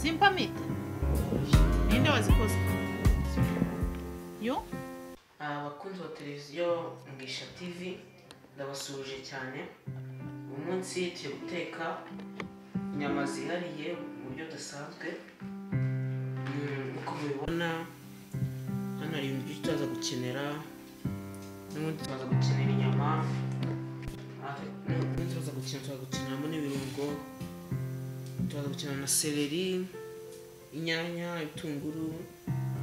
깜깜이 얘네 와서 코스 yo abakunzi ba televiziyo ngisha tv ndabasuhuje cyane uyu munsi turi guteka inyama zihariye mu buryo budasanzwe Mm, nk'uko mubibona hano hari ibintu byinshi turaza gukenera n'ubundi turaza gukenera inyama Ah, n'ubundi turaza gukenera turaza gukeneramo n'ibirungo turaza gukenera na seleri inyanya ibitunguru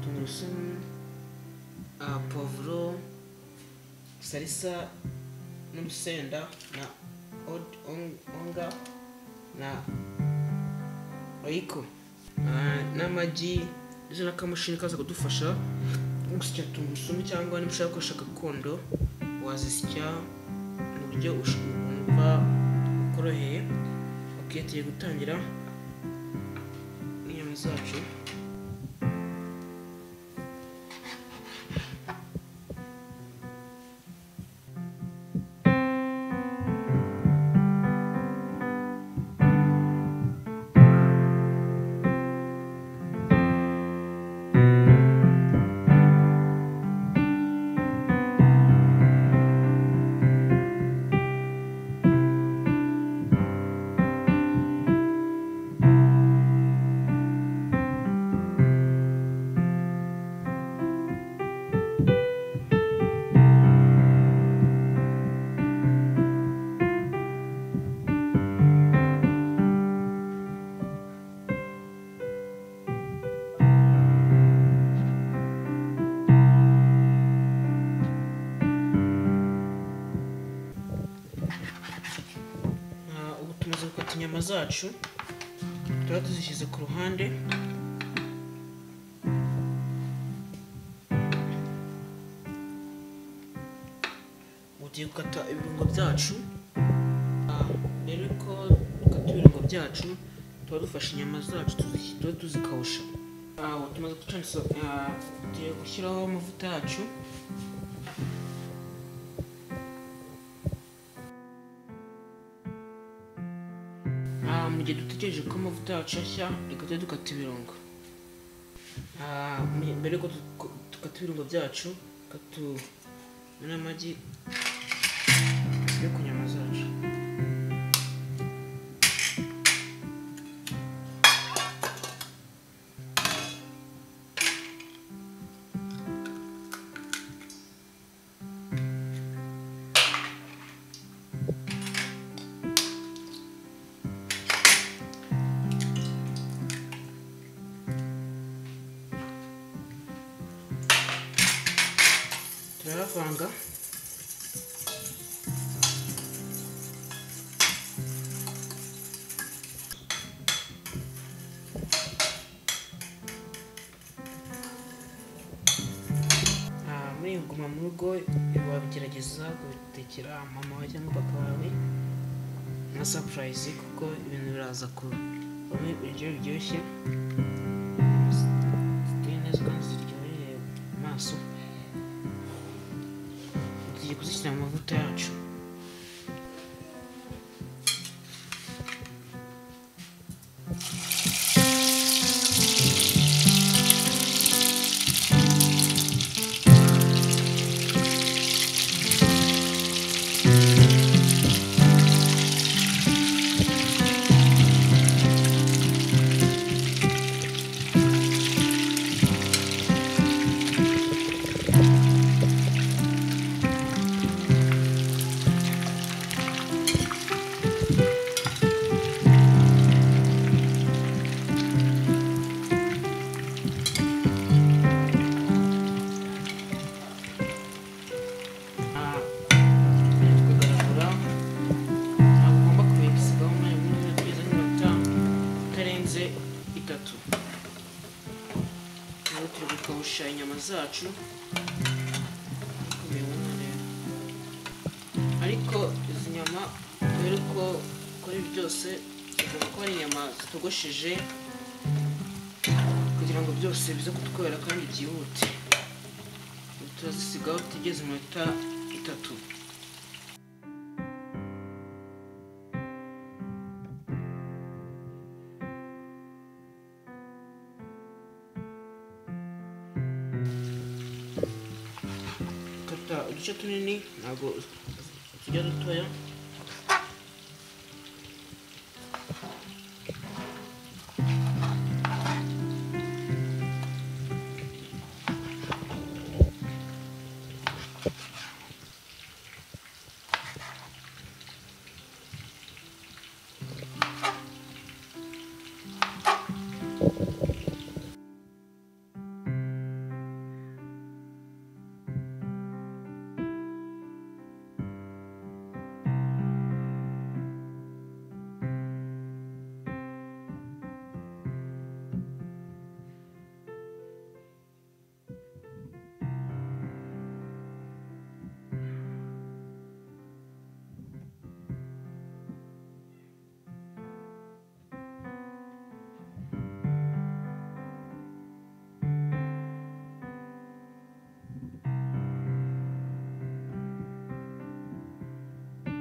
tungurusumu ah, povuro salisa n'urusenda na od- on- onga na oyiko Ah, n'amagi ndetse n'akamashini kaza kudufasha gusya tungurusumu cyangwa niba ushaka gukoresha gakondo wazisya mu buryo ush- wumva ukoroheye okay tugiye gutangira inyama zacu Ah, ubu tumaze gukata inyama zacu tuba tuzishyize ku ruhande ubu tugiye gukata ibirungo byacu Ah, rero ko dukata ibirungo byacu tuba dufashe inyama zacu tuzi- tuba tuzikawusha Ah, ubu tumaze gucanisa ah, tugiye gushyiraho amavuta yacu Ah, mu gihe dutegereje ko amavuta yacu ashya reka tujye dukata ibirungo Ah, mu- mbere yuko tu- ko- dukata ibirungo byacu reka tuzane n'amagi yo ku nyama zacu turayavanga Ah, muri iyi guma mu rugo wabigerageza kubitekera mama wawe cyangwa papa wawe nka sapurayizi kuko ibintu biraza kuvamo ibiryo biryoshye ziteye neza kandi ziryoheye amaso tugiye kuzishyira mu mavuta yacu Ah, biri kugaragura ntabwo ugomba kubisigaho umwanya munini kugeza n'iminota itarenze itatu rero turi gukawusha inyama zacu Nk'uko mubibona rero. ariko izi nyama kubera uko kuri byose tugomba kuba ari inyama zitogosheje kugira ngo byose bize kutwera kandi byihute turazisigaho tugeze iminota itatu uduce tunini ntabwo tujya dutoya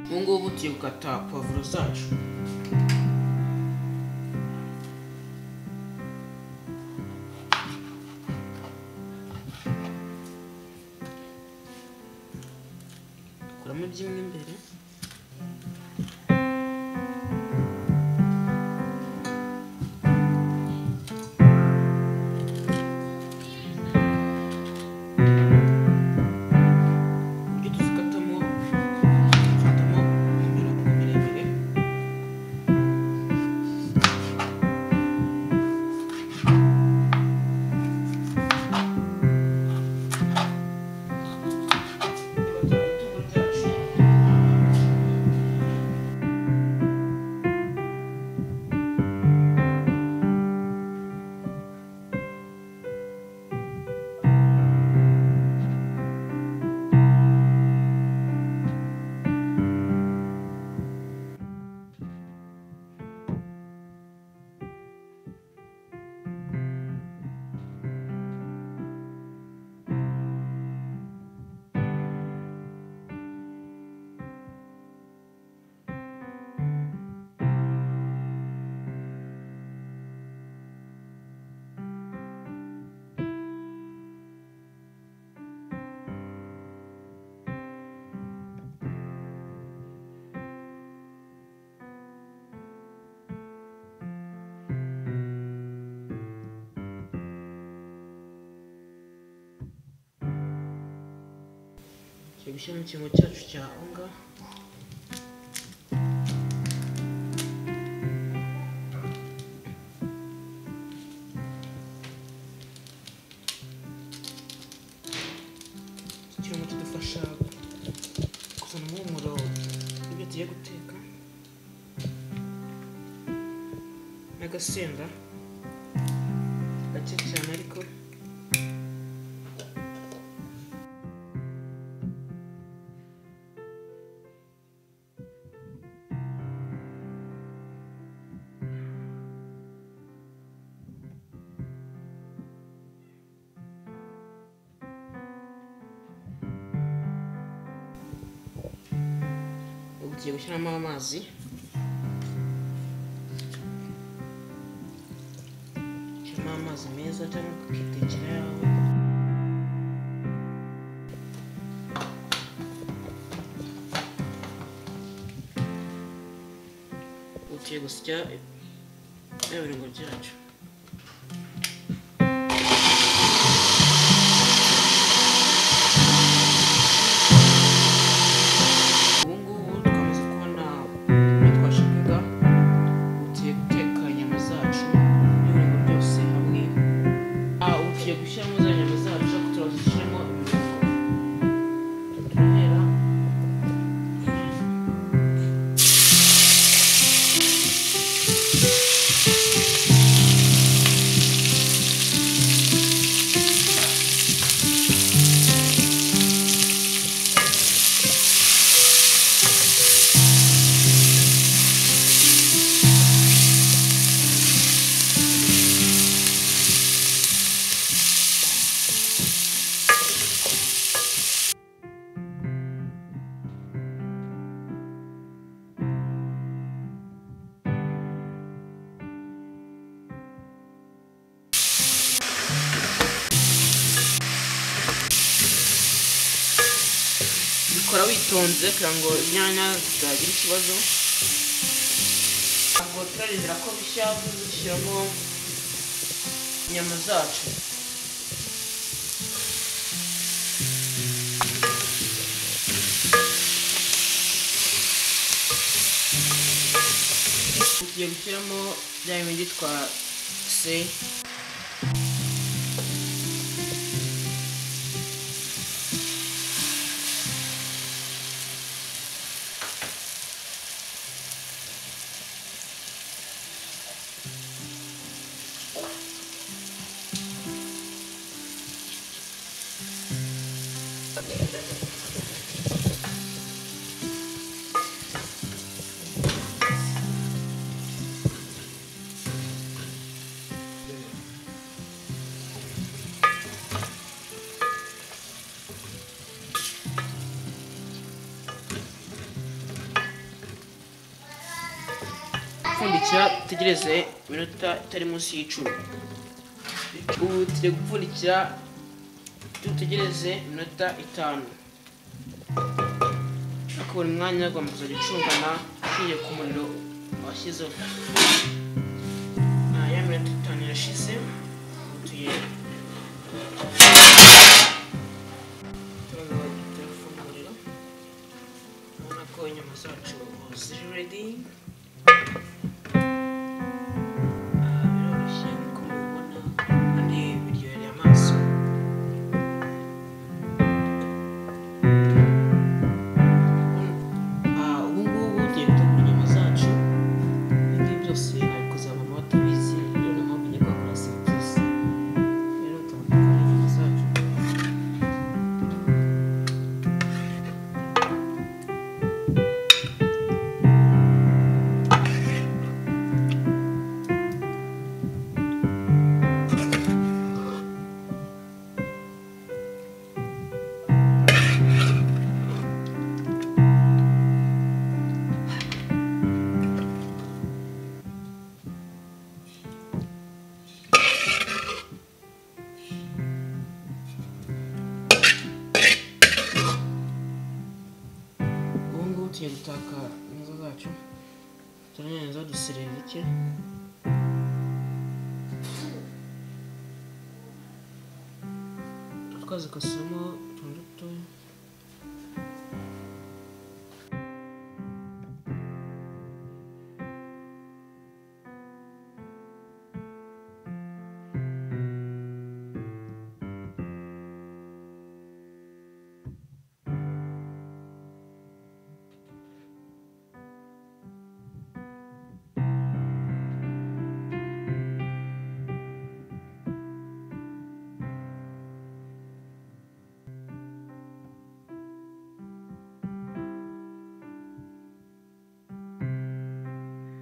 ubu ngubu tugiye gukata pavuro zacu kuramo byimwe imbere ibyo tuzikatamo dukatamo imirongo miremire ibitunguru byacu tugiye gushyira mu kingo cyacu cya onga iki kirungo kidufasha kuzana umuhumuro w'ibyo tugiye guteka n'agasenda gake cyane ariko ubu tugiye gushyiramo amazi shyiramo amazi meza cyangwa ukitekera yawe ubu tugiye gusya bya birungo byacu ubu ngubu twamaze kubona ibyo twashakaga ubu tugiye guteka inyama zacu n'ibirungo byose hamwe ah ubu tugiye gushyiramo za nyama zacu ariko turazishyiramo ibirungo turahera ubikora witonze kugira ngo inyanya zitagira ikibazo ntabwo turarindira ko bishya dushyiramo inyama zacu tugiye gushyiramo bya bindi twase gupfundikira dutegereze iminota itari munsi y'icumi ubu tugiye gupfundikira dutegereze iminota itanu ariko buri mwanya agomba kuzajya ucungana ushingiye ku muriro washyizeho Ah, ya minota itanu irashize ubu tuye turafungurira urabona ko inyama zacu ziri redi biroroshye nkuko mubibona kandi biryoheye amaso Ah, ubu ngubu tugiye gutegura inyama zacu ibi ngibi byose nabikoze mama batabizi rero na mama ugiye kuhakora serivisi rero tugomba gukora inyama zacu ubu ngubu tugiye gutaka inzu zacu turaneza duserera bike twazikasemo utuntu dutoya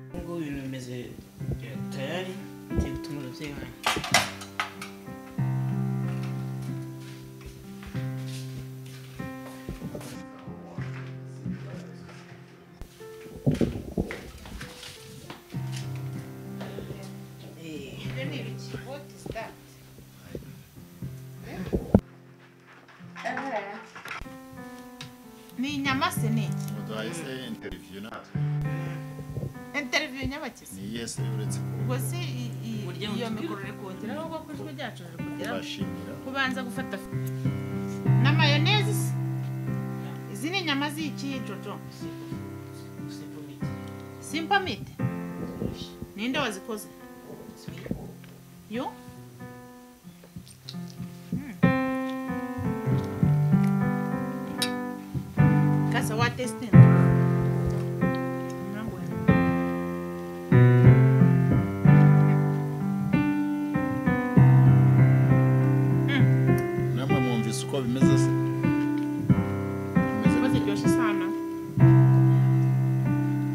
ubu ngubu ibintu bimeze eh, tayari tugiye gutuma ababyeyi banyu Eh, Then he reach, what is that? Eh? Ni inyama se ni Ntabwo wahise interiviyu natwe interview nyabakisi ni yesi uretse ubwo si i- i- Burya iyo mu- mikoro uri kongera ahubwo ku ijwi ryacu riri ko kugera bashimira kubanza gufata na mayoneze se izi ni inyama z'iki jojo simple meat. simple meat ninde wazikoze yo Mm. Kasa wa testing. Na bueno. namwe mwumvise uko bimeze se bimeze Ziba gute? ziryoshye sana.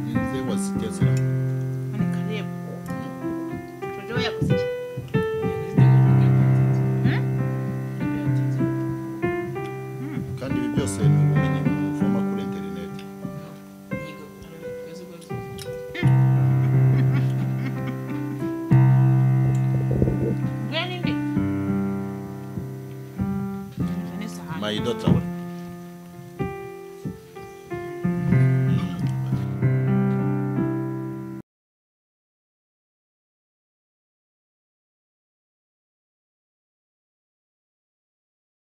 ni nze waziteze Mani karibu. Jojo yakoze iki? Mm? Mm. kandi ibi byose ni ubumenyi muvoma kuri interineti Gwen indi. Izo ni sahani. mayido tawa